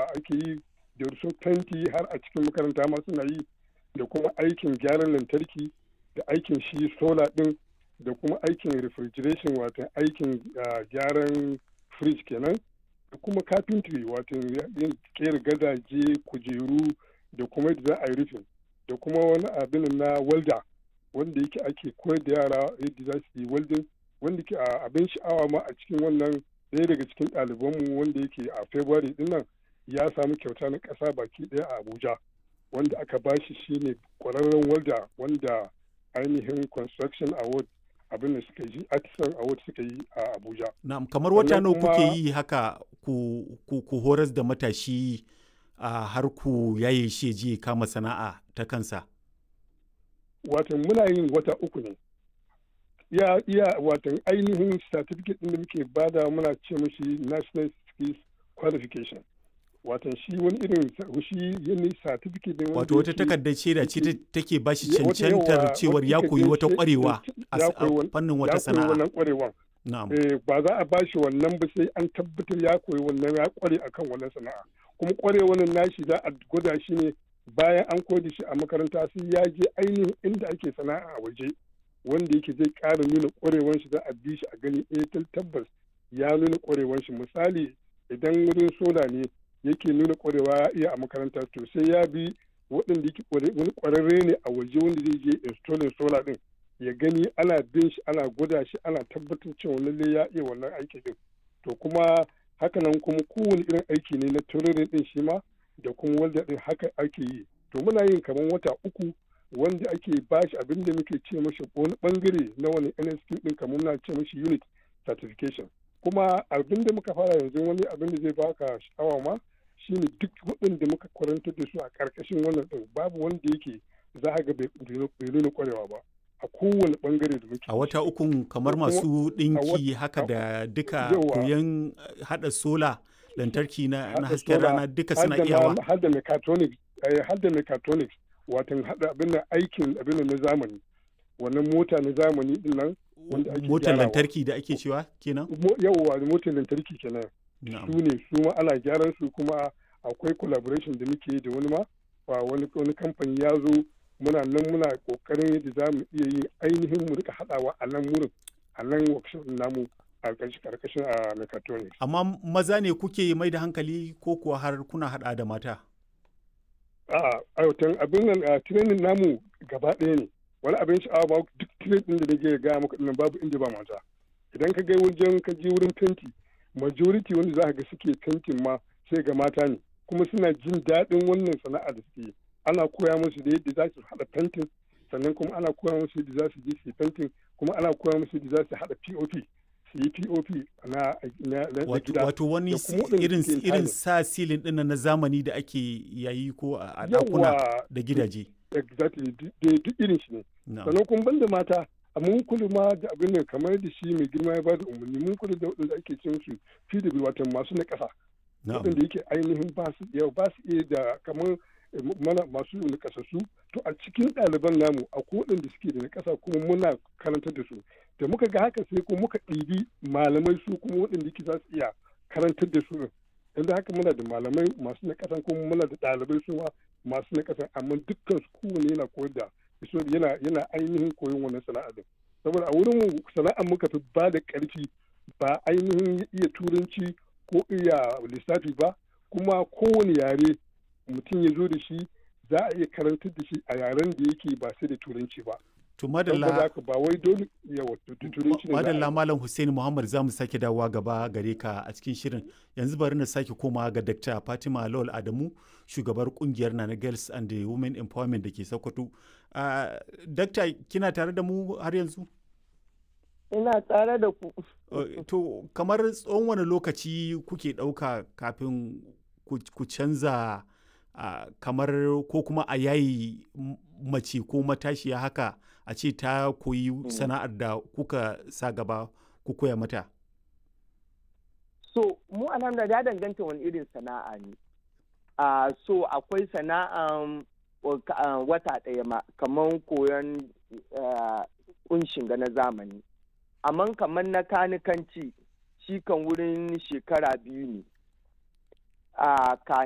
ake yi da su fenti har a cikin makaranta ma suna yi da kuma aikin gyaran lantarki da aikin shi sola din da kuma aikin refrigeration wato aikin gyaran fridge kenan da kuma carpentry wato yin kera gadaje kujeru da kuma yadda za a yi rufin da kuma wani abin na welda wanda yake ake koyar da yara yadda za su yi welding wanda ke abin sha'awa ma a cikin wannan ɗaya daga cikin ɗalibanmu wanda yake a february din nan ya samu kyauta na ƙasa baki ɗaya a abuja wanda aka bashi shine kwararren welda wanda ainihin construction award abin da suka yi artisan award suka yi a abuja na'am kamar wata nawa kuke yi haka ku, ku, ku horas da matashi a har ku yaye shi je kama sana'a ta kansa watan muna yin wata uku ne iya iya watan ainihin certificate din da muke bada muna ce mashi national skills qualification watan shi wani irin shi yani certificate ne wato wata takardar shaida ce take ba shi cancantar cewar ya koyi wata kwarewa a fannin wata sana'a wannan kwarewan ba za a bashi wannan ba sai an tabbatar ya koyi wannan ya kware akan wannan sana'a kuma kwarewan nashi za a gwada shi ne bayan an koyi shi a makaranta sai ya je ainihin inda ake sana'a a waje wanda yake zai ƙara nuna kwarewan shi za a bi shi a gani eh tabbas ya nuna kwarewan shi misali idan wurin sola ne yake nuna kwarewa ya iya a makaranta to sai ya bi waɗanda yake wani kwararre ne a waje wanda zai je installing solar din ya gani ana bin shi ana gwada shi ana tabbatar cewa lalle ya iya wannan aiki din to kuma hakanan kuma kowane irin aiki ne na tururin din shi ma da kuma wanda din haka ake yi to muna yin kamar wata uku wanda ake bashi abin da muke ce mashi wani bangare na wani NSQ din kamar muna ce mashi unit certification kuma abin da muka fara yanzu wani abin da zai baka sha'awa ma shine duk waɗanda muka kwarantar da su a ƙarƙashin wannan ɗin babu wanda yake za a ga bai nuna kwarewa ba a kowane bangare da muke a wata ukun kamar masu ɗinki haka da duka koyon haɗa sola lantarki na hasken rana duka suna iyawa har da mechatronics har da mechatronics watan haɗa abin da aikin abin na zamani wannan mota na zamani din nan wanda ake motar lantarki da ake cewa kenan yawwa motar lantarki kenan su ne su ma ana gyaran su kuma akwai collaboration da muke da wani ma wani wani kamfani ya zo muna nan muna kokarin yadda za mu iya yin ainihin mu rika haɗawa a nan wurin a nan workshop namu a karkashin a mechatronics amma maza ne kuke mai da hankali ko kuwa har kuna haɗa da mata a'a aiwatan abin nan a training namu gaba ɗaya ne wani abin sha'awa ba duk training da nake gaya maka ɗin babu inda ba mata idan ka ga wajen ka je wurin fenti majority wanda za ka ga suke fentin ma sai ga mata ne kuma suna jin daɗin wannan sana'a da suke ana koya musu da yadda za su haɗa fentin sannan kuma ana koya musu yadda za su je su fentin kuma ana koya musu yadda za su haɗa pop su yi pop na, na, gida wato wani irin irin sa silin ɗin na zamani da ake yayi ko a ɗakuna da gidaje exactly duk irin shi ne sannan kuma banda mata a mun kula ma da abin da kamar da shi mai girma ya bada umarni mun kula da waɗanda ake ce musu PW wato masu na ƙasa waɗanda yake ainihin ba su yau ba su iya da kamar mana masu na ƙasassu to a cikin ɗaliban namu a waɗanda suke da na ƙasa kuma muna karantar da su da muka ga haka sai kuma muka ɗibi malamai su kuma waɗanda yake za su iya karantar da su yanzu haka muna da malamai masu na ƙasan kuma muna da ɗalibai su masu na ƙasan amma dukkan su kowane yana koyar da yana yana ainihin koyon wannan sana'a din saboda a wurin mu sana'ar muka fi ba da ƙarfi ba ainihin iya turanci ko iya lissafi ba kuma kowane yare mutum ya zo da shi za a iya karantar da shi a yaren da yake ba sai da turanci ba to madalla ba wai dole yawa turanci ne madalla malam Hussein Muhammad za mu sake dawowa gaba gare ka a cikin shirin yanzu bari na sake koma ga Dr. Fatima Lawal Adamu shugabar kungiyar Nana Girls and the Women Empowerment da ke Sokoto uh, Dr. kina tare da mu har yanzu ina tare da ku uh, to kamar tsawon wani lokaci kuke ɗauka kafin ku canza uh, kamar ko kuma a yayi mace ko matashiya haka a ce ta koyi sana'ar da kuka sa gaba ku koya mata? So, mu alhamdulillah ya danganta wani irin sana'a ne. Uh, so, akwai sana'an uh, wata ɗaya ma, kamar koyon kunshin ga na zamani. Amma kamar na kanikanci, shi kan wurin shekara biyu ne. Uh,